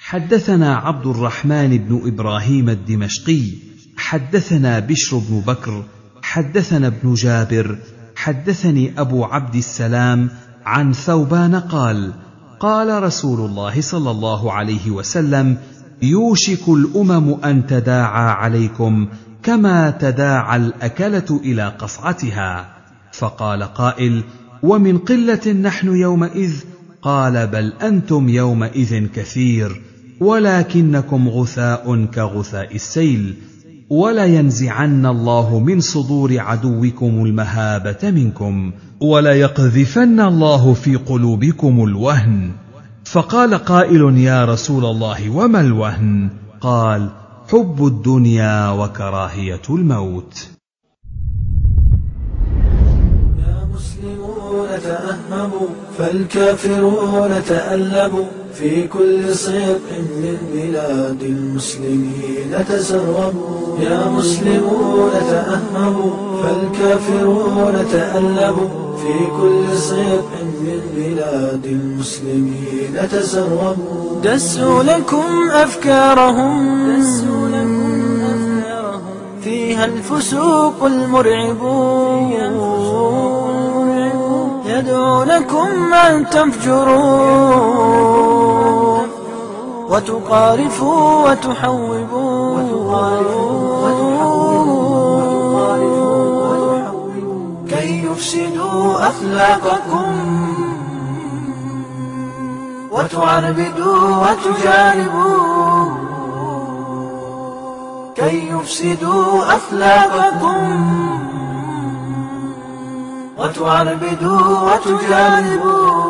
حدثنا عبد الرحمن بن ابراهيم الدمشقي حدثنا بشر بن بكر حدثنا ابن جابر حدثني ابو عبد السلام عن ثوبان قال قال رسول الله صلى الله عليه وسلم يوشك الامم ان تداعى عليكم كما تداعى الاكله الى قصعتها فقال قائل ومن قله نحن يومئذ قال بل انتم يومئذ كثير ولكنكم غثاء كغثاء السيل ولينزعن الله من صدور عدوكم المهابه منكم وليقذفن الله في قلوبكم الوهن فقال قائل يا رسول الله وما الوهن قال حب الدنيا وكراهيه الموت المسلمون تأهبوا فالكافرون تألبوا في كل صدق من بلاد المسلمين تسربوا يا مسلمون تأهبوا فالكافرون تألبوا في كل صدق من بلاد المسلمين تسربوا دسوا لكم أفكارهم دسوا لكم أفكارهم فيها الفسوق المرعبون يدعونكم أن تفجروا وتقارفوا وتحوبوا كي يفسدوا أخلاقكم وتعربدوا وتجانبوا كي يفسدوا أخلاقكم وتعربدوا وتجانبوا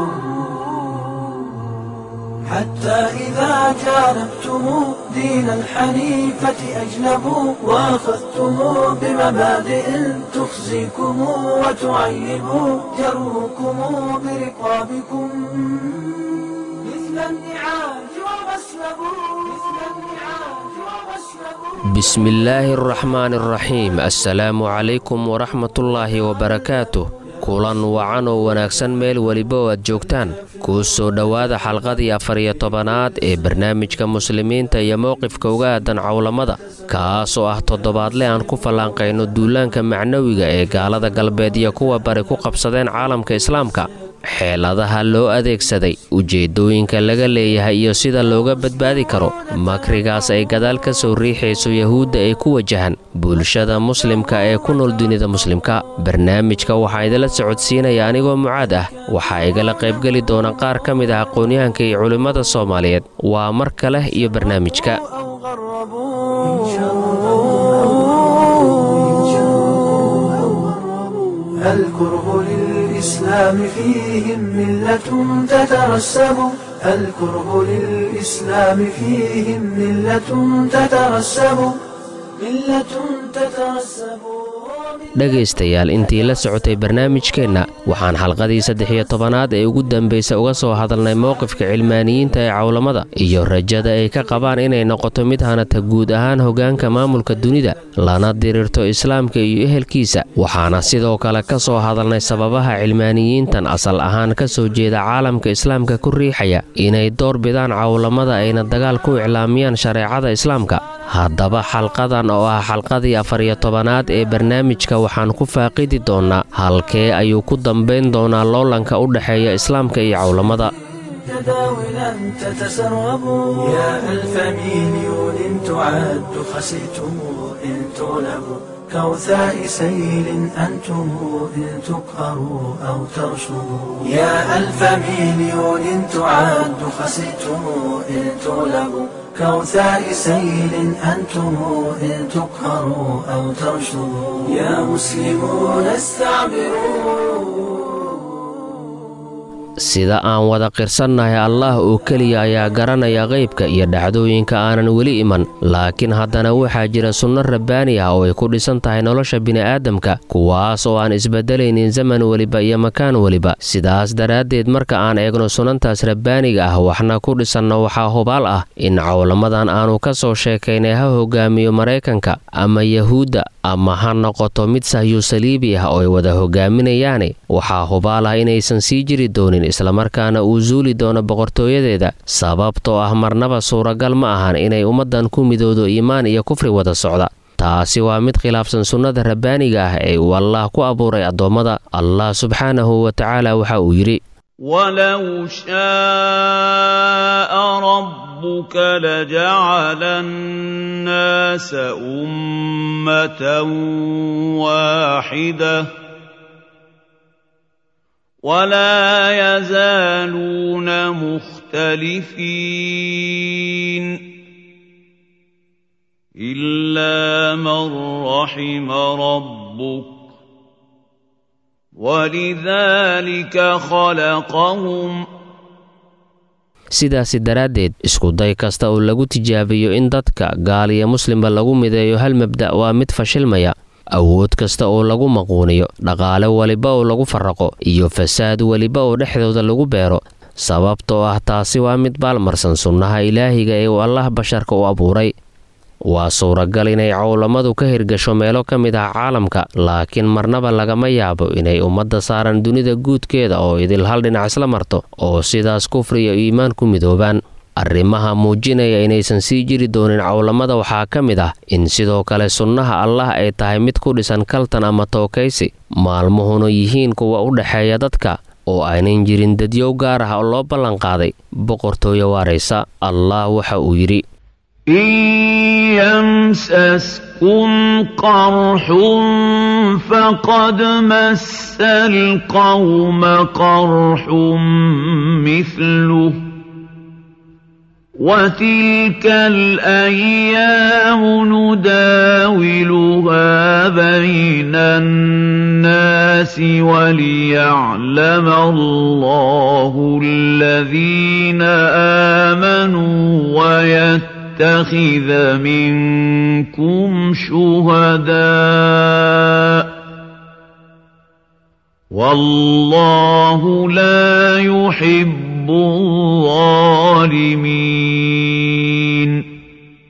حتى إذا جانبتم دين الحنيفة أجنبوا وأخذتم بمبادئ تخزيكم وتعيب جروكم برقابكم مثل النعاج وغسلبوا مثل النعاج وغسلبوا بسم الله الرحمن الرحيم السلام عليكم ورحمة الله وبركاته kulan wacan oo wanaagsan meel weliba oo aad joogtaan kuu soo dhowaada xalqadii afar iyo tobanaad ee barnaamijka muslimiinta iyo mowqifka uga aadan cowlamada kaas oo ah toddobaadle aan ku fallaanqayno duulaanka macnawiga ee gaalada galbeed iyo kuwa bari ku qabsadeen caalamka islaamka xeeladaha loo adeegsaday ujeeddooyinka laga leeyahay iyo sida looga badbaadi karo makrigaas ay gadaal ka soo riixayso yahuudda ay ku wajahan bulshada muslimka ee ku nool dunida muslimka barnaamijka waxaa idinla socodsiinaya anigoo mucaad ah waxaa igala qaybgeli doona qaar ka mid ah aqoonyahanka iyo culimmada soomaaliyeed waa mar kale iyo barnaamijka الكره للإسلام فيهم ملة تترسب الكره للإسلام فيهم ملة تترسب ملة تترسب dhegaystayaal intii la socotay barnaamijkeenna waxaan xalqadii saddex iyo tobanaad ee ugu dambaysa uga soo hadalnay mowqifka cilmaaniyiinta ee cowlamada iyo rajada ay ka qabaan inay noqoto mid hanata guud ahaan hoggaanka maamulka dunida lana diriirto islaamka iyo ehelkiisa waxaana sidoo kale ka soo hadalnay sababaha cilmaaniyiintan asal ahaan ka soo jeeda caalamka islaamka ku riixaya inay door bidaan cowlamada ayna dagaal ku iclaamiyaan shareecada islaamka haddaba xalqadan oo ah xalqadii afar iyo tobanaad ee barnaamijka waxaan ku faaqidi doonnaa halkee ayuu ku dambayn doonaa loolanka u dhexeeya islaamka iyo cowlamada تداولا تتسرب يا ألف مليون تعد خسئتم إن تغلبوا كوثاء سيل أنتم إن تقهروا أو ترشدوا يا ألف مليون تعد خسئتم إن تغلبوا كوثاء سيل أنتم إن تقهروا أو ترشدوا يا مسلمون استعبروا sida aan wada qirsannahay allaah oo keliya ayaa garanaya qaybka iyo dhacdooyinka aanan weli iman laakiin haddana waxaa jira sunno rabbaani ah oo ay ku dhisan tahay nolosha bini'aadamka kuwaas oo aan isbeddelaynin zaman weliba iyo makaan weliba sidaas daraaddeed marka aan eegno sunantaas rabbaaniga ah waxna ku dhisanno waxaa hubaal ah in cowlamadan aanu ka soo sheekaynay ha hogaamiyo maraykanka ama yahuudda ama ha noqoto mid sahyu saliibi ah oo ay wada hogaaminayaane waxaa hubaal ah inaysan sii jiri doonin islamarkaana uu suuli doono boqortooyadeeda sababtoo ah marnaba suuragal ma ahan inay ummaddan ku midoodo iimaan iyo kufri wada socda taasi waa mid khilaafsan sunnada rabbaaniga ah ee uu allaah ku abuuray addoommada allah subxaanahu wa tacaala waxa uu yidhi ولو شاء ربك لجعل الناس أمة واحدة ولا يزالون مختلفين إلا من رحم ربك ولذلك خلقهم sidaasi daraaddeed iskuday kasta oo lagu tijaabiyo in dadka gaal iyo muslimba lagu mideeyo hal mabda' waa mid fashilmaya awood kasta oo lagu maquuniyo dhaqaale weliba oo lagu farraqo iyo fasaad weliba oo dhexdooda lagu beero sababtoo ah taasi waa mid baalmarsan sunnaha ilaahiga ee uu allah basharka u abuuray waa suuragal inay cowlamadu ka hirgasho meelo ka mid ah caalamka laakiin marnaba lagama yaabo inay ummadda saaran dunida guudkeeda oo idil hal dhinac isla marto oo sidaas kufri iyo iimaan ku midoobaan arrimaha muujinaya inaysan sii jiri doonin cowlamada waxaa ka mid ah in sidoo kale sunnaha allah ay tahay mid ku dhisan kaltan ama tookaysi maalmuhuna yihiin kuwa u dhexeeya dadka oo aynan jirin dadyow gaar ah oo loo ballanqaaday boqortooyo waaraysa allah waxa uu yidhi إن يمسسكم قرح فقد مس القوم قرح مثله وتلك الأيام نداولها بين الناس وليعلم الله الذين آمنوا ويتقون يتخذ منكم شهداء والله لا يحب الظالمين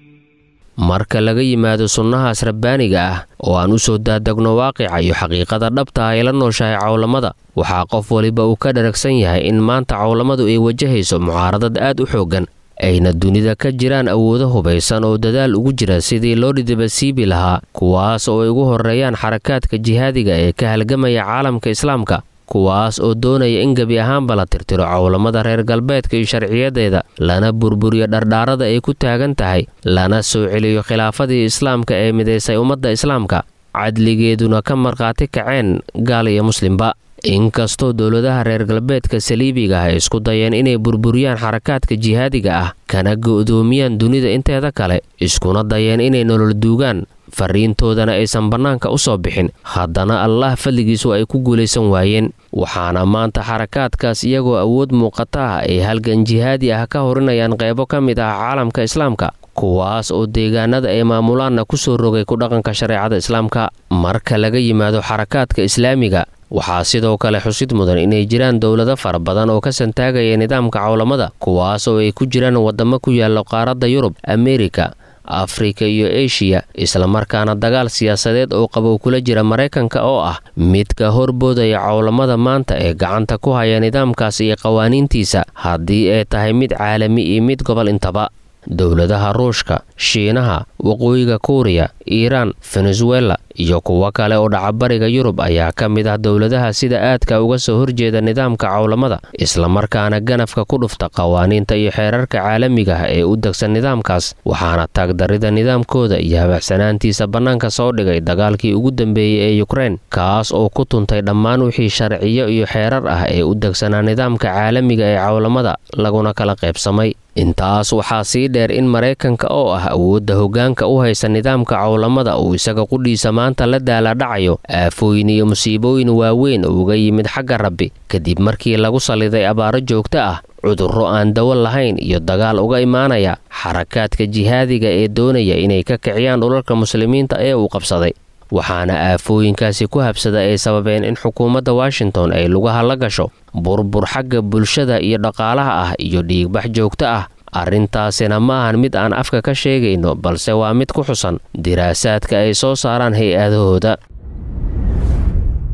marka laga yimaado sunnahaas rabbaaniga ah oo aan u soo daadegno waaqica iyo xaqiiqada dhabta ay la nooshahay cowlamada waxaa qof waliba uu ka dharagsan yahay in maanta cowlamadu ay wajahayso mucaaradad aad u xooggan ayna dunida ka jiraan awoodo hubaysan oo dadaal ugu jira sidii loo dhidibasiibi lahaa kuwaas oo ay ugu horreeyaan xarakaadka jihaadiga ee ka halgamaya caalamka islaamka kuwaas oo doonaya in gebi ahaanba la tirtiro cowlamada reer galbeedka iyo sharciyadeeda lana burburiyo dhardhaarada ay ku taagan tahay lana soo celiyo khilaafadii islaamka ee midaysay ummadda islaamka cadligeeduna ka markhaati kaceen gaal iyo muslimba inkastoo dowladaha reer galbeedka saliibiga ah ay isku dayeen inay burburiyaan xarakaadka jihaadiga ah kana go'doomiyaan dunida inteeda kale iskuna dayeen inay nolol duugaan fariintoodana aysan bannaanka u soo bixin haddana allah fadligiisu ay ku guulaysan waayeen waxaana maanta xarakaadkaas iyagoo awood muuqata ah ay halgan jihaadi ah ka horinayaan qeybo ka mid ah caalamka islaamka kuwaas oo deegaanada ay maamulaanna ku soo rogay ku dhaqanka shareecada islaamka marka laga yimaado xarakaadka islaamiga waxaa sidoo kale xusid mudan inay jiraan dowlado fara badan oo ka santaagaya nidaamka cowlamada kuwaas oo ay ku jiraan waddamo ku yaalla qaaradda yurub ameerika afrika iyo eshiya islamarkaana dagaal siyaasadeed oo qabow kula jira maraykanka oo ah midka horboodaya cowlamada maanta ee gacanta ku haya nidaamkaas iyo qawaaniintiisa haddii ay tahay mid caalami iyo mid gobol intaba dowladaha ruushka shiinaha waqooyiga kuuriya iiraan venezuela iyo kuwo kale oo dhacabariga yurub ayaa ka mid ah dowladaha sida aadka uga soo horjeeda nidaamka cowlamada islamarkaana ganafka ku dhufta qawaaniinta iyo xeerarka caalamiga ah ee u degsan nidaamkaas waxaana taagdarida nidaamkooda iyo habacsanaantiisa bannaanka soo dhigay dagaalkii ugu dambeeyey ee yukrein kaas oo ku tuntay dhammaan wixii sharciyo iyo xeerar ah ee u degsanaa nidaamka caalamiga ee cowlamada laguna kala qaybsamay intaas waxaa sii dheer in maraykanka oo ah awoodda hoggaanka u haysa nidaamka cowlamada uu isaga qudhiisa maanta la daaladhacayo aafooyin iyo musiibooyin waaweyn oo uga yimid xagga rabbi kadib markii lagu saliday abaaro joogto ah cudurro aan dawo lahayn iyo dagaal uga imaanaya xarakaadka jihaadiga ee doonaya inay ka kiciyaan dhulalka muslimiinta ee uu qabsaday waxaana aafooyinkaasi ku habsada ay sababeen in xukuumadda washington ay lugaha la gasho burbur xagga bulshada iyo dhaqaalaha ah iyo dhiigbax joogto ah arrintaasina ma ahan mid aan afka ka sheegayno balse waa mid ku xusan diraasaadka ay soo saaraan hay-adahooda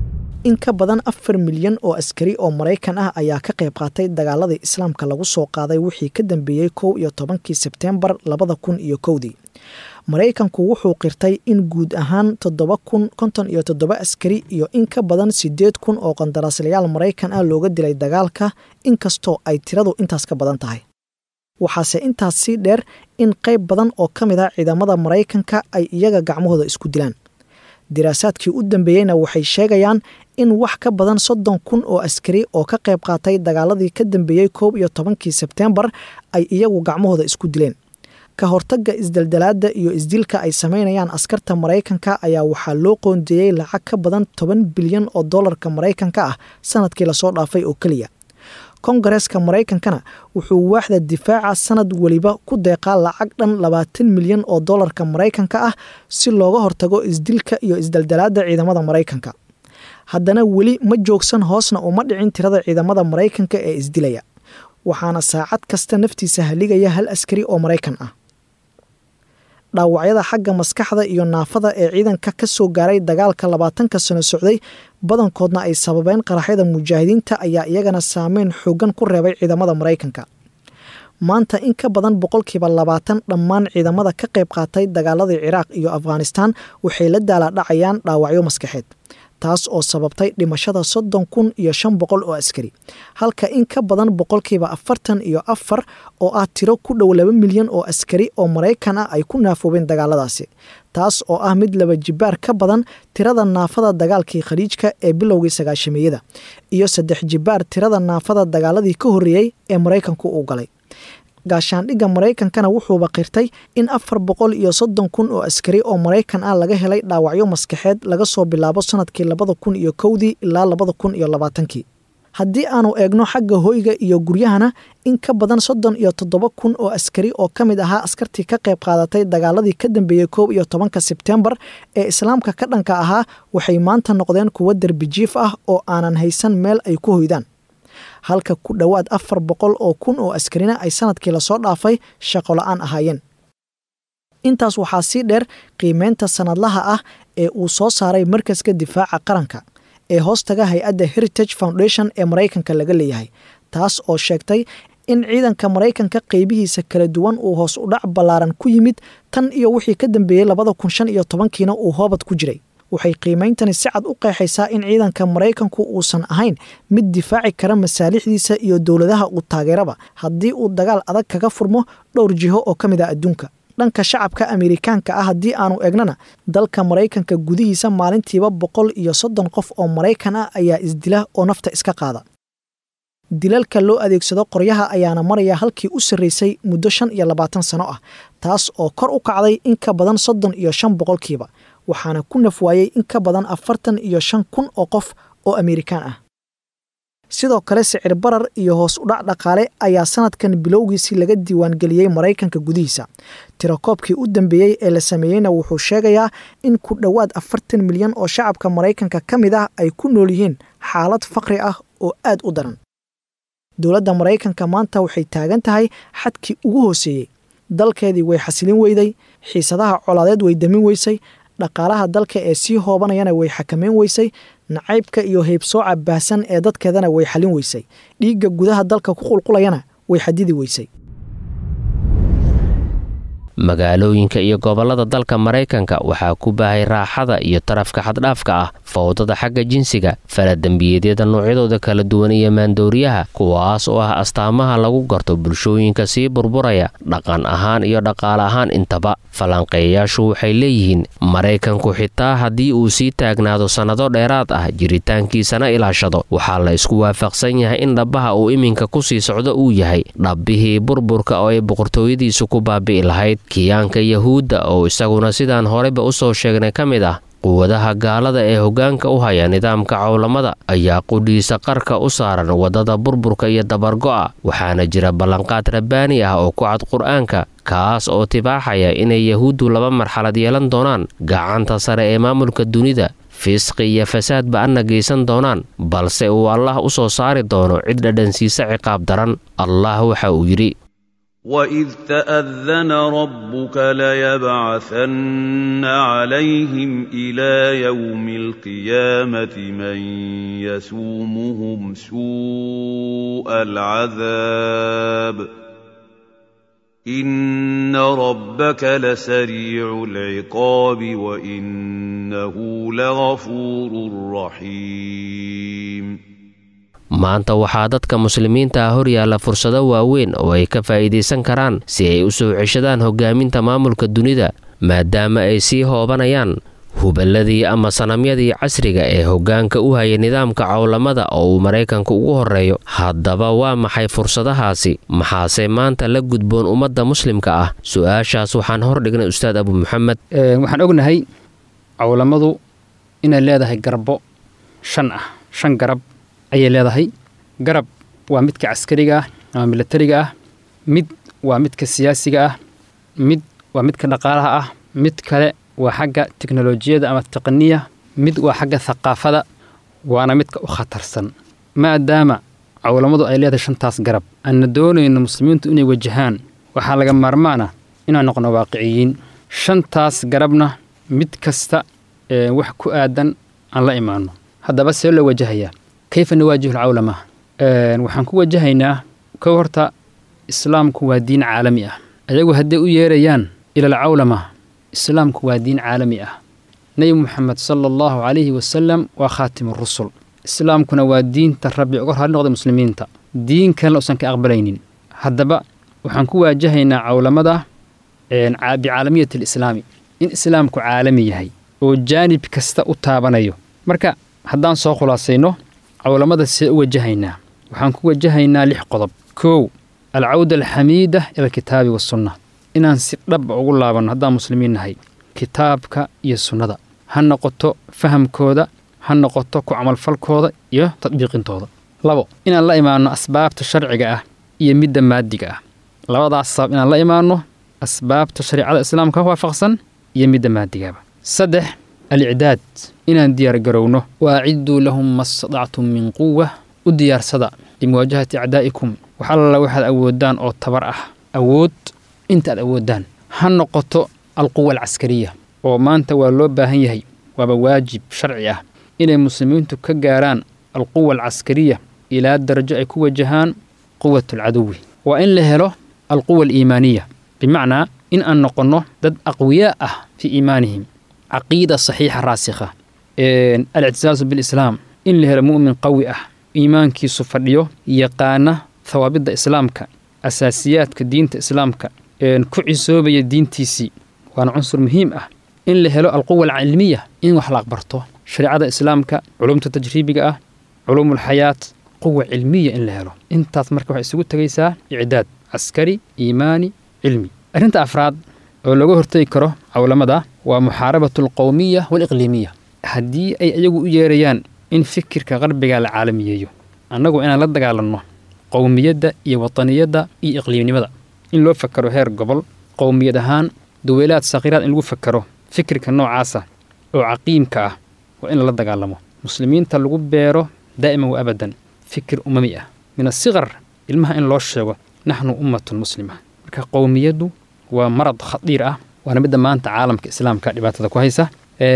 in ka badan afar milyan oo askari oo maraykan ah ayaa ka qayb qaatay dagaaladii islaamka lagu soo qaaday wixii ka dambeeyey kow iyo tobankii sebteembar labada kun iyo kowdii maraykanku wuxuu qirtay in guud ahaan toddoba kun konton iyo toddoba askari iyo in ka badan siddeed kun oo qandaraaslayaal maraykan ah looga dilay dagaalka inkastoo ay tiradu intaas ka badan tahay waxaase intaas sii dheer in qayb badan oo ka mid ah ciidamada maraykanka ay iyaga gacmahooda isku dilaan diraasaadkii u dambeeyeyna waxay sheegayaan in wax ka badan soddon kun oo askari oo ka qayb qaatay dagaaladii ka dambeeyey koob iyo tobankii sebteembar ay iyagu gacmahooda isku dileen ka hortagga isdeldelaadda iyo isdilka ay samaynayaan askarta maraykanka ayaa waxaa loo qoondeeyey lacag ka badan toban bilyan oo dollarka maraykanka ah sanadkii lasoo dhaafay oo keliya kongareeska maraykankana wuxuu waaxda difaaca sanad weliba ku deeqaa lacag dhan labaatan milyan oo dollarka maraykanka ah si looga hortago isdilka iyo isdeldelaadda ciidamada maraykanka haddana weli ma joogsan hoosna uma dhicin tirada ciidamada maraykanka ee isdilaya waxaana saacad kasta naftiisa haligaya hal askari oo maraykan ah dhaawacyada xagga maskaxda iyo naafada ee ciidanka ka soo gaaray dagaalka labaatanka sano socday badankoodna ay sababeen qaraxyada mujaahidiinta ayaa iyagana saameyn xoogan ku reebay ciidamada maraykanka maanta in ka badan boqolkiiba labaatan dhammaan ciidamada ka qayb qaatay dagaaladii ciraaq iyo afghanistaan waxay la daalaadhacayaan dhaawacyo maskaxeed taas oo sababtay dhimashada soddon kun iyo shan boqol oo askari halka in ka badan boqolkiiba afartan iyo afar oo ah tiro ku dhow laba milyan oo askari oo maraykan ah ay ku naafoobeen dagaaladaasi taas oo ah mid laba jibaar ka badan tirada naafada dagaalkii khaliijka ee bilowgii sagaashameeyada iyo saddex jibaar tirada naafada dagaaladii ka horreeyey ee maraykanku uu galay gaashaandhigga maraykankana wuxuuba qirtay in afar boqol iyo soddon kun oo askari oo maraykan ah laga helay dhaawacyo maskaxeed laga soo bilaabo sanadkii labada kun iyo kowdii ilaa labada kun iyo labaatankii haddii aanu eegno xagga hoyga iyo guryahana in ka badan soddon iyo toddoba kun oo askari oo ka mid ahaa askartii ka qayb qaadatay dagaaladii ka dambeeyey koob iyo tobanka sebteembar ee islaamka ka dhanka ahaa waxay maanta noqdeen kuwo derbijiif ah oo aanan haysan meel ay ku hoydaan halka ku dhowaad afar boqol oo kun oo askarina ay sanadkii lasoo dhaafay shaqo la-aan ahaayeen intaas waxaa sii dheer qiimeynta sanadlaha ah ee uu soo saaray markaska difaaca qaranka ee hoostaga hay-adda heritage foundation ee maraykanka laga leeyahay taas oo sheegtay in ciidanka maraykanka qeybihiisa kala duwan uu hoos u dhac ballaaran ku yimid tan iyo wixii ka dambeeyey labada kun shan iyo tobankiina uu hoobad ku jiray waxay qiimeyntani si cad u qeexaysaa in ciidanka maraykanku uusan ahayn mid difaaci kara masaalixdiisa iyo dowladaha uu taageeraba haddii uu dagaal adag kaga furmo dhowr jiho oo ka mid ah adduunka dhanka shacabka amerikaanka ah haddii aanu eegnana dalka maraykanka gudihiisa maalintiiba boqol iyo soddon qof oo maraykan ah ayaa isdila oo nafta iska qaada dilalka loo adeegsado qoryaha ayaana maraya halkii u sarreysay muddo shan iyo labaatan sano ah taas oo kor u kacday in ka badan soddon iyo shan boqolkiiba waxaana ku nafwaayey in ka badan afartan iyo shan kun oo qof oo amerikaan ah sidoo kale sicir barar iyo hoos u dhac dhaqaale ayaa sanadkan bilowgiisii laga diiwaangeliyey maraykanka gudihiisa tirakoobkii u dambeeyey ee la sameeyeyna wuxuu sheegayaa in ku dhowaad afartan milyan oo shacabka maraykanka ka mid ah ay ku nool yihiin xaalad faqri ah oo aad u daran dowladda maraykanka maanta waxay taagan tahay xadkii ugu hooseeyey dalkeedii way xasilin weyday xiisadaha colaadeed way damin weysay dhaqaalaha dalka ee sii hoobanayana way xakameyn weysay nacaybka iyo heybsooca baahsan ee dadkeedana way xalin weysay dhiigga gudaha dalka ku qulqulayana way xadidi weysay magaalooyinka iyo gobollada dalka maraykanka waxaa ku baahay raaxada iyo tarafka xaddhaafka ah fowdada xagga jinsiga faladembiyeedyada noocyadooda kala duwan iyo maandooriyaha kuwaas oo ah astaamaha lagu garto bulshooyinka sii burburaya dhaqan ahaan iyo dhaqaale ahaan intaba falanqeeyayaashu waxay leeyihiin maraykanku xitaa haddii uu sii taagnaado sannado dheeraad ah jiritaankiisana ilaashado waxaa la isku waafaqsan yahay in dhabbaha uu iminka ku sii socdo uu yahay dhabbihii burburka oo ay boqortooyadiisu ku baabi'i lahayd kiyaanka yahuudda oo isaguna sidaan horeyba u soo sheegnay ka mid ah quwadaha gaalada ee hoggaanka u haya nidaamka cowlamada ayaa qudhiisa qarka u saaran waddada burburka iyo dabargo'a waxaana jira ballanqaad rabbaani ah oo ku cad qur-aanka kaas oo tibaaxaya inay yahuuddu laba marxalad yeelan doonaan gacanta sare ee maamulka dunida fisqi iyo fasaad ba-anna geysan doonaan balse uu allah u soo saari doono cid dhadhansiisa ciqaab daran allah waxa uu yidhi وإذ تأذن ربك ليبعثن عليهم إلى يوم القيامة من يسومهم سوء العذاب إن ربك لسريع العقاب وإنه لغفور رحيم maanta waxaa dadka muslimiinta ah hor yaalla fursado waaweyn oo ay ka faa'iidaysan karaan si ay u soo ceshadaan hoggaaminta maamulka dunida maadaama ay sii hoobanayaan huballadii ama sanamyadii casriga ee hoggaanka u haya nidaamka cowlamada oo uu maraykanka ugu horreeyo haddaba waa maxay fursadahaasi maxaase maanta la gudboon ummadda muslimka ah su-aashaas waxaan hordhignay ustaad abu maxamed waxaan ognahay cowlamadu inay leedahay garbo shan ah shan garab ayay leedahay garab waa midka caskariga ah ama milatariga ah mid waa midka siyaasiga ah mid waa midka dhaqaalaha ah mid kale waa xagga teknolojiyadda ama taqniya mid waa xagga thaqaafada waana midka u khatarsan maadaama cowlamadu ay leedahay shantaas garab aanna doonayno muslimiintu inay wajahaan waxaa laga maarmaan ah inaan noqono waaqiciyiin shantaas garabna mid kasta ee wax ku aadan aan la imaanno haddaba see loo wajahayaa kayfa nawaajihu alcawlama waxaan ku wajahaynaa kow horta islaamku waa diin caalami ah ayagu hadday u yeerayaan ila alcawlama islaamku waa diin caalami ah nebi muxamed sala allahu calayhi wasalam waa khaatimu rusul islaamkuna waa diinta rabbi uga raali noqday muslimiinta diin kalena usan ka aqbalaynin haddaba waxaan ku waajahaynaa cawlamada bicaalamiyati alislaami in islaamku caalami yahay oo jaanib kasta u taabanayo marka haddaan soo khulaasayno cawlamada see u wajahaynaa waxaan ku wajahaynaa lix qodob kow alcawda alxamiida ila alkitaabi waasunna inaan si dhaba ugu laabanno haddaan muslimiin nahay kitaabka iyo sunnada ha noqoto fahamkooda ha noqoto ku camalfalkooda iyo tadbiiqintooda labo inaan la imaanno asbaabta sharciga ah iyo midda maadiga ah labadaas sabab inaan la imaanno asbaabta shariicada islaamka waafaqsan iyo midda maadigaba saddex alicdaad inaan diyaargarowno wa acidduu lahum ma stadactum min quwa u diyaarsada limuwaajahati acdaa'ikum wax alla waxaad awoodaan oo tabar ah awood intaaad awoodaan ha noqoto alquwa alcaskariya oo maanta waa loo baahan yahay waaba waajib sharci ah inay muslimiintu ka gaaraan alquwa alcaskariya ilaa darajo ay ku wajahaan quwat alcaduwi waa in la helo alquwa aliimaaniya bimacnaa in aan noqonno dad aqwiyaa ah fii iimaanihim caqiida saxiixa raasikha alictisaasu bilislaam in la helo mu'min qawi ah iimaankiisu fadhiyo yaqaana hawaabidda islaamka asaasiyaadka diinta islaamka ku cisoobaya diintiisii waana cunsur muhiim ah in la helo alquwa alcilmiya in wax la aqbarto shareecada islaamka culumta tajriibiga ah culuumulxayaat quwa cilmiya in la helo intaas marka waxay isugu tegaysaa icdaad caskari iimaani cilmi arrinta afraad oo laga hortegi karo cawlamada waa muxaarabatu alqowmiya waaliqliimiya haddii ay iyagu u yeerayaan in fikirka qarbiga la caalamiyeeyo annagu inaan la dagaalanno qowmiyadda iyo wataniyadda iyo iqliimnimada in loo fakaro heer gobol qowmiyad ahaan duweylaad sakhiiraad in lagu fakaro fikirka noocaasa oo caqiimka ah waa in lala dagaalamo muslimiinta lagu beero daa'iman wa abadan fikir umami ah min asikar ilmaha in loo sheego naxnu ummatun muslima marka qowmiyaddu waa marad khadiir ah waana midda maanta caalamka islaamka dhibaatada ku haysa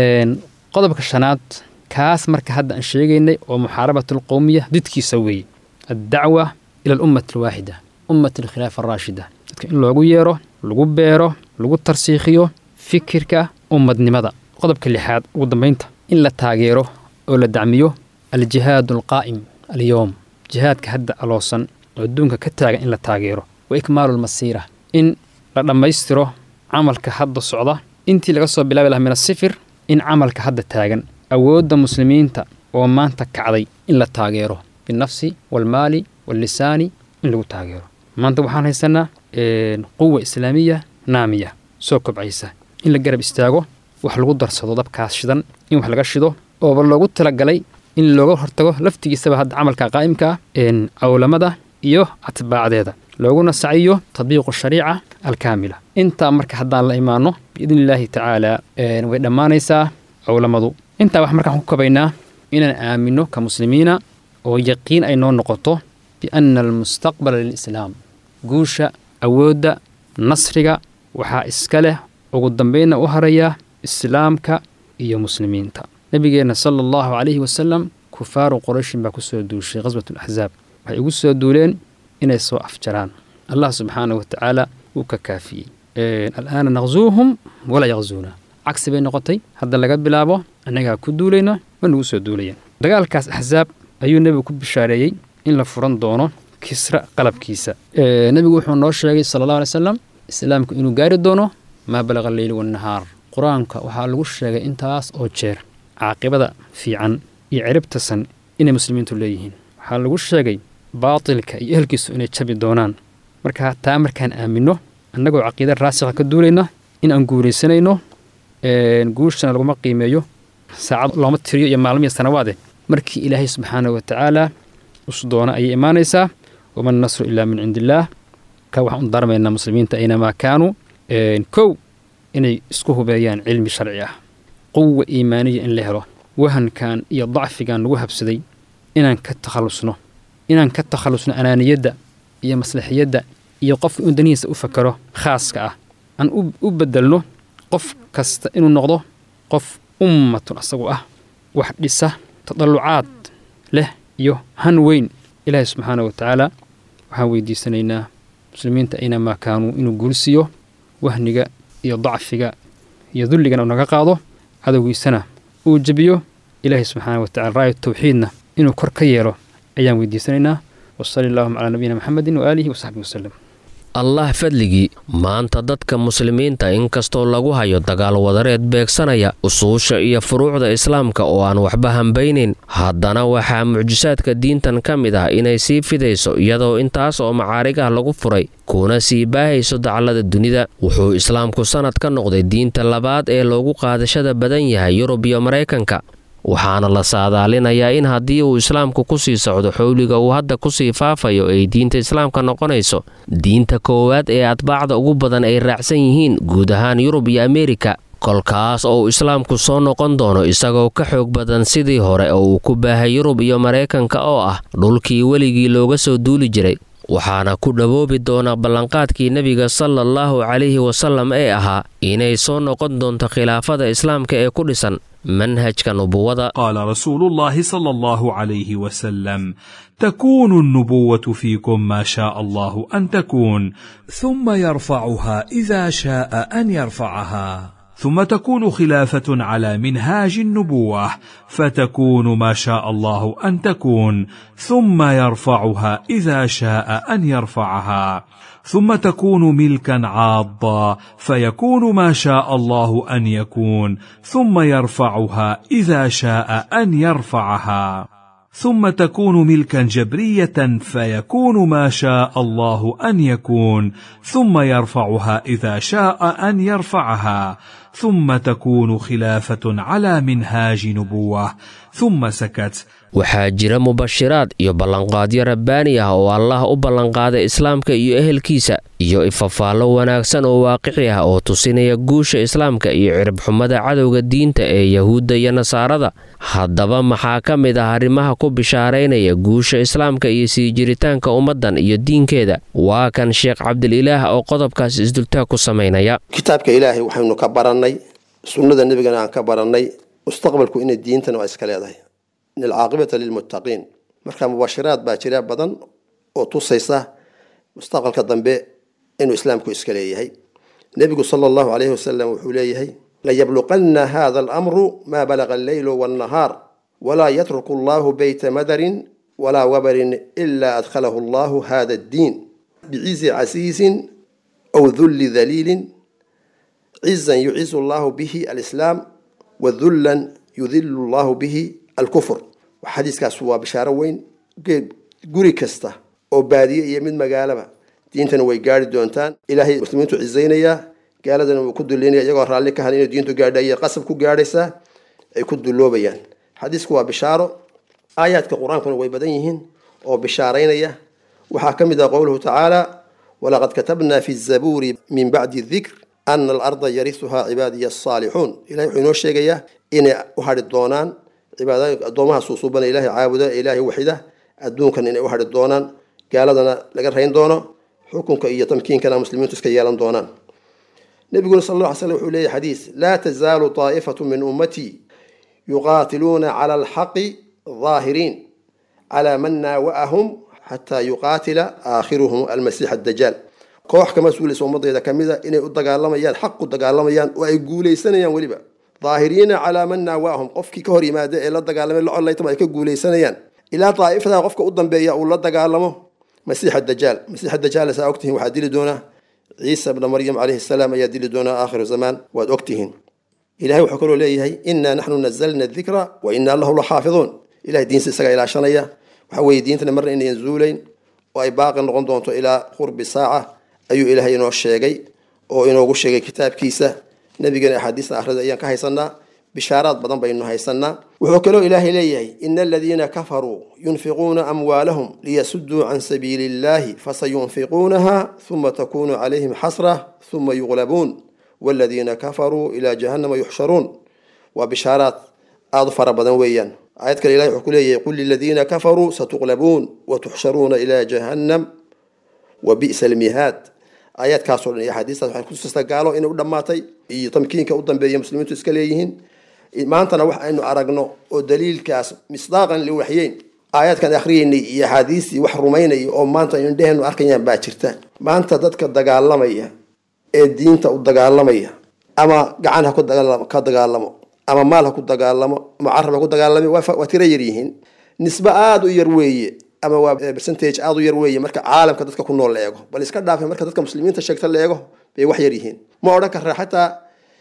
qodobka shanaad kaas marka hadda aan sheegaynay oo muxaarabat alqowmiya didkiisa weeye addacwa ila alummati alwaaxida ummati alkhilaafa araashida dadka in loogu yeero lagu beero lagu tarsiikhiyo fikirka ummadnimada qodobka lixaad ugu dambaynta in la taageero oo la dacmiyo aljihaadu alqaa'im alyowm jihaadka hadda aloosan oo adduunka ka taagan in la taageero wa ikmaalu almasiira in la dhammaystiro camalka hadda socda intii laga soo bilaabi lahaa min asifir in camalka hadda taagan awoodda muslimiinta oo maanta kacday in la taageero binafsi waalmaali wallisaani in lagu taageero maanta waxaan haysanaa quwa islaamiya naamiya soo kobcaysa in la garab istaago wax lagu darsado dabkaas shidan in wax laga shido ooba loogu talagalay in looga hortago laftigiisaba hadda camalka qaa'imka ah cawlamada iyo atbaacdeeda looguna saciyo tadbiiqu shariica alkaamila intaa marka haddaan la imaanno biidni illaahi tacaala way dhammaanaysaa cawlamadu intaa wax markaan ku kabaynaa inaan aaminno ka muslimiina oo yaqiin ay noo noqoto bianna almustaqbala lilislaam guusha awoodda nasriga waxaa iska leh ugu dambaynna u haraya islaamka iyo muslimiinta nebigeenna sala allahu calayhi wasalam kufaaru qurayshin baa ku soo duushay khaswatulaxsaab waxay ugu soo duuleen inay soo afjaraan allah subxaana wa tacaala wuu ka kaafiyey al'aana naqsuuhum walaa yaqsuuna cagsi bay noqotay hadda laga bilaabo annagaa ku duulayna waa nagu soo duulayaan dagaalkaas axsaab ayuu nebigu ku bishaareeyey in la furan doono kisra qalabkiisa nebigu wuxuu noo sheegay sala allahu alay salam islaamku inuu gaari doono maa balaqa alleyli wannahaar qur-aanka waxaa lagu sheegay intaas oo jeer caaqibada fiican iyo ciribtasan inay muslimiintu leeyihiin waxaa lagu sheegay baatilka iyo ehelkiisu inay jabi doonaan marka taa markaan aaminno annagoo caqiida raasikha ka duulayna in aan guulaysanayno guushana laguma qiimeeyo saacad looma tiriyo iyo maalmiya sanawaade markii ilaahay subxaana wa tacaala usdoona ayay imaanaysaa waman nasru ilaa min cindi illaah ka waxaan u darmaynaa muslimiinta aynamaa kaanuu kow inay isku hubeeyaan cilmi sharci ah quwa iimaaniya in la helo wahankan iyo dacfigan lagu habsaday inaan ka takhallusno inaan ka takhallusno anaaniyadda iyo maslaxiyadda iyo qofka inuu danihiisa u fakaro khaaska ah aan u bedelno qof kasta inuu noqdo qof ummatun asagu ah wax dhisa tadallucaad leh iyo han weyn ilaahay subxaana wa tacaala waxaan weydiisanaynaa muslimiinta aynamaa kaanuu inuu guulsiiyo wahniga iyo dacfiga iyo dulligana uu naga qaado cadowgiisana uu jebiyo ilaahay subxaana wa tacala raaya tawxiidna inuu kor ka yeelo ayaan weydiisanaynaa wasali allahuma calaa nabiyina maxamedin waaalihi wasaxbihi wasalem allah fadligii maanta dadka muslimiinta inkastoo lagu hayo dagaal wadareed beegsanaya usuusha iyo furuucda islaamka oo aan waxba hambaynayn haddana waxaa mucjisaadka diintan ka mid ah inay sii fidayso iyadoo intaas oo macaarigah lagu furay kuna sii baahayso daclada dunida wuxuu islaamku sannad ka noqday diinta labaad ee loogu qaadashada badan yahay yurub iyo maraykanka waxaana la saadaalinayaa in haddii uu islaamku ku sii socdo xowliga uu hadda kusii faafayo ay diinta islaamka noqonayso diinta koowaad ee atbaacda ugu badan ay raacsan yihiin guud ahaan yurub iyo ameerika kolkaas oo uu islaamku soo noqon doono isagoo ka xoog badan sidii hore oo uu ku baahay yurub iyo maraykanka oo ah dhulkii weligii looga soo duuli jiray waxaana ku dhawoobi doonaa ballanqaadkii nebiga sala allahu calayhi wasallam ee ahaa inay soo noqon doonto khilaafada islaamka ee ku dhisan manhajka nubuwada قال رسول الله صلى الله عليه وسلم تكون النبوة فيكم ما شاء الله أن تكون ثم يرفعها إذا شاء أن يرفعها ثم تكون خلافة على منهاج النبوة فتكون ما شاء الله أن تكون ثم يرفعها إذا شاء أن يرفعها ثم تكون ملكا عاضا فيكون ما شاء الله أن يكون ثم يرفعها إذا شاء أن يرفعها ثم تكون ملكا جبرية فيكون ما شاء الله أن يكون ثم يرفعها إذا شاء أن يرفعها ثم تكون خلافة على منهاج نبوة ثم سكت waxaa jira mubashiraad iyo ballanqaadyo rabbaani ah oo allah u ballanqaaday islaamka iyo ehelkiisa iyo ifafaallo wanaagsan oo waaqici ah oo tusinaya guusha islaamka iyo ciribxumada cadowga diinta ee yahuudda iyo nasaarada haddaba maxaa ka mid ah arrimaha ku bishaaraynaya guusha islaamka iyo sii jiritaanka ummaddan iyo diinkeeda waa kan sheekh cabdililaah oo qodobkaas isdultaag ku samaynaya kitaabka ilaahay waxaynu ka barannay sunnada nebigana aan ka barannay mustaqbalku inay diintana waa iska leedahay in alcaaqibata lilmuttaqiin marka mubashiraad baa jira badan oo tusaysa mustaqbalka dambe inuu islaamku iska leeyahay nebigu sala allahu calayhi wasalam wuxuu leeyahay layabluqanna hada alamru maa balaga alleylu wannahaar walaa yatruku allahu beyta madarin walaa wabarin ilaa adkhalahu allahu hada addiin bicizi casiisin aw dulli daliilin cizan yucizu allahu bihi alislaam wadullan yudilu allahu bihi alkufr xadiiskaas waa bishaaro weyn guri kasta oo baadiye iyo mid magaalaba diintana way gaari doontaan ilaahay muslimiintu cizaynayaa gaaladana wuu ku duleynaya iyagoo raalli ka hal inay diintu gaadhay qasab ku gaadhaysaa ay ku duloobayaan xadiisku waa bishaaro aayaadka qur-aankuna way badan yihiin oo bishaaraynaya waxaa ka mid ah qowluhu tacaala walaqad katabna fi zabuuri min bacdi dikr ana alarda yarisuhaa cibaadiya asaalixuun ilahay wuxuu inoo sheegayaa inay u hadhi doonaan cibaada addoomaha suusuubana ilaahay caabuda ilaahay waxida adduunkan inay u hadhi doonaan gaaladana laga rayn doono xukunka iyo tamkiinkana muslimiintu iska yeelan doonaan nabiguna sal alla ly slam wuxuu leeyahy xadiis laa tazaalu taa'ifatu min ummatii yuqaatiluuna cala alxaqi daahiriin calaa man naawa'ahum xataa yuqaatila aakhiruhum almasiix addajaal koox ka mas-uulaysa ummadayda ka mida inay u dagaalamayaan xaq u dagaalamayaan oo ay guulaysanayaan weliba daahiriina calaa man naawa'ahum qofkii ka hor yimaada ee la dagaalamay la collaytama ay ka guulaysanayaan ilaa daa'ifada qofka u dambeeya uu la dagaalamo masiix dajaal masiix dajaal saa ogtihiin waxaa dili doonaa ciisa bna maryam calayhi salaam ayaa dili doonaa aakhiru zamaan waad ogtihiin ilahay wuxuu kaloo leeyahay inaa naxnu nazalna dikra wa inaa lahu la xaafiduun ilahay diinsa isagaa ilaashanaya waxa weeye diintana marna inayan zuulayn oo ay baaqi noqon doonto ilaa qurbi saaca ayuu ilaahay inoo sheegay oo inoogu sheegay kitaabkiisa nabigana axaadiista akhrida ayaan ka haysanaa bishaaraad badan baynu haysanaa wuxuu kaloo ilaahay leeyahay ina aladiina kafaruu yunfiquuna amwaalahum liyasuduu can sabiili illahi fasayunfiquunaha uma takunu calayhim xasra uma yuqlabuun waladiina kafaruu ilaa jahannama yuxsharuun waa bishaaraad aada u fara badan weeyaan aayad kale ilahay wuxuu ku leeyahay qul liladiina kafaruu satuqlabuun watuxsharuuna ilaa jahannam wa bi'sa almihaad aayaadkaasoo dhan iyo axaadiistaas waxay kutusaysaa gaalo inay u dhammaatay iyo tamkiinka u dambeeya muslimiintu iska leeyihiin maantana wax aynu aragno oo daliilkaas misdaaqan liwaxyeyn aayaadkan akhriyeynay iyo axaadiistii wax rumaynaya oo maanta aynu indheheenu arkayaan baa jirta maanta dadka dagaalamaya ee diinta u dagaalamaya ama gacan ha ka dagaalamo ama maal ha ku dagaalamo ama carab ha ku dagaalame waa tiro yar yihiin nisbe aada u yar weeye ama waa percentage aada u yar weeye marka caalamka dadka ku nool la eego bal iska dhaafe marka dadka muslimiinta sheegta la eego bay wax yar yihiin ma odhan karra xataa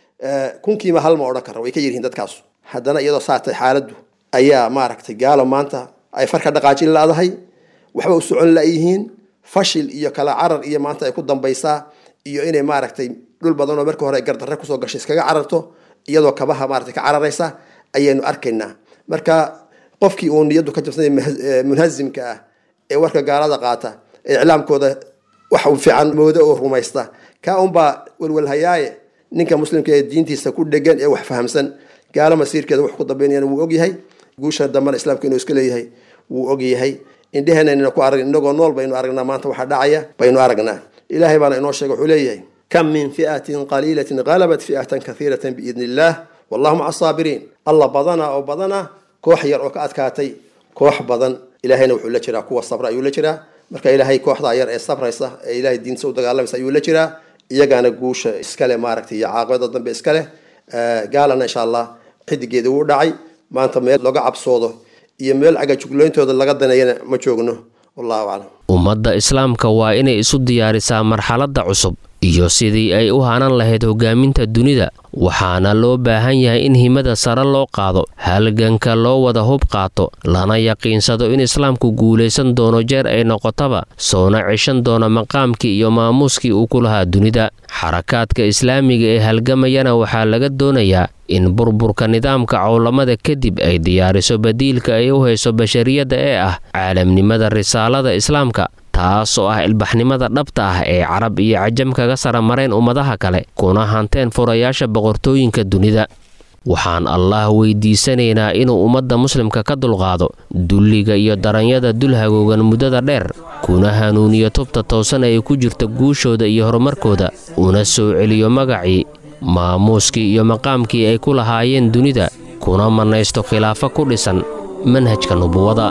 kunkiiba hal ma odhan karra way ka yaryihiin dadkaasu haddana iyadoo saatay xaaladdu ayaa maaragtay gaalo maanta ay farka dhaqaajin laadahay waxba u socon layihiin fashil iyo kala carar iyo maanta ay ku dambaysaa iyo inay maaragtay dhul badan oo marka hore gardarre kusoo gashay iskaga cararto iyadoo kabaha maaragtay ka cararaysa ayaynu arkaynaa marka qofkii uu niyaddu ka jabsanay munhazimka ah ee warka gaalada qaata ee iclaamkooda wax u fiican mooda oo rumaysta kaa unbaa welwelhayaaye ninka muslimka ee diintiisa ku dhegan ee wax fahamsan gaalo masiirkeeda wax ku dambeynayana wuu ogyahay guusha dambana islaamka inuu iska leeyahay wuu ogyahay indheheennayna ku arag inagoo nool baynu aragnaa maanta waxaa dhacaya baynu aragnaa ilaahay baana inoo sheega wuxuu leeyahay kam min fi'atin qaliilatin qalabat fi'atan kathiiratan biidni illaah wallahu maca asaabiriin alla badana oo badana koox yar oo ka adkaatay koox badan ilaahayna wuxuu la jiraa kuwa sabra ayuu la jiraa marka ilaahay kooxdaa yar ee sabraysa ee ilahay diintiisa u dagaalamaysa ayuu la jiraa iyagaana guusha iskale maaragtay iyo caaqibada dambe iskale gaalana insha allah xidigeeda wuu dhacay maanta meel looga cabsoodo iyo meel cagajuglayntooda laga daneeyana ma joogno wallahu aclam ummadda islaamka waa inay isu diyaarisaa marxaladda cusub iyo sidii ay u hanan lahayd hogaaminta dunida waxaana loo baahan yahay in himada sare loo qaado halganka loo wada hub qaato lana yaqiinsado in islaamku guulaysan doono jeer ay noqotaba soona ceshan doono maqaamkii iyo maamuuskii uu ku lahaa dunida xarakaadka islaamiga ee halgamayana waxaa laga doonayaa in burburka nidaamka cowlamada kadib ay diyaariso badiilka ay u hayso bashariyadda ee ah caalamnimada risaalada islaamka taas oo ah ilbaxnimada dhabta ah ee carab iyo cajam kaga saramareen ummadaha kale kuna hanteen furayaasha boqortooyinka dunida waxaan allah weydiisanaynaa inuu ummadda muslimka ka dulqaado dulliga iyo daranyada dul hagoogan muddada dheer kuna hanuuniyo tubta toosan ay ku jirta guushooda iyo horumarkooda una soo celiyo magacii maamuuskii iyo maqaamkii ay ku lahaayeen dunida kuna mannaysto khilaafo ku dhisan manhajka nubuwada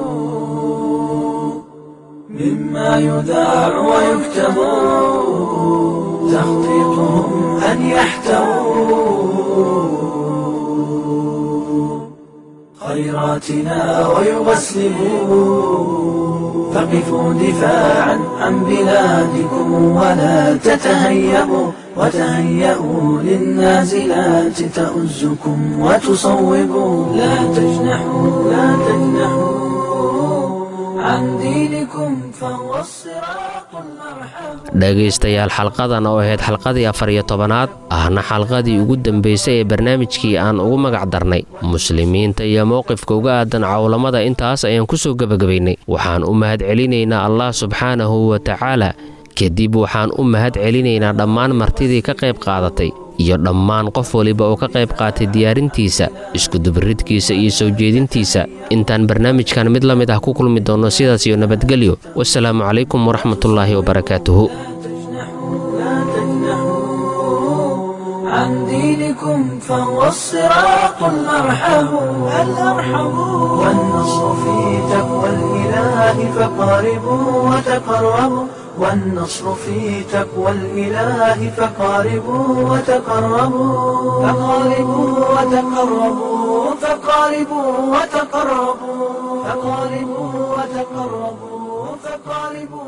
مما يذاع ويكتب تخطيطهم أن يحتووا خيراتنا ويغسلوا فقفوا دفاعا عن بلادكم ولا تتهيبوا وتهيئوا للنازلات تؤزكم وتصوبوا لا تجنحوا لا تجنحوا عن دينكم فهو الصراط المرحب dhegaystayaal xalqadan oo ahayd xalqadii afar iyo tobanaad ahna xalqadii ugu dambaysay ee barnaamijkii aan ugu magac darnay muslimiinta iyo mowqifka uga aadan cawlamada intaas ayaan ku soo gebagabaynay waxaan u mahad celinaynaa allah subxaanahu wa tacaala kadib waxaan u mahad celinaynaa dhammaan martidii ka qayb qaadatay iyo dhammaan qof waliba oo ka qayb qaatay diyaarintiisa iskudubaridkiisa iyo soo jeedintiisa intaan barnaamijkan mid la mid ah ku kulmi doonno sidaas iyo nabadgelyo wasalaamu calaykum waraxmatullaahi wabarakaatuhu عن دينكم فهو الصراط الأرحم الأرحم والنصر في تقوى الإله فقاربوا وتقربوا والنصر في تقوى الإله فقاربوا وتقربوا فقاربوا وتقربوا فقاربوا وتقربوا فقاربوا وتقربوا فقاربوا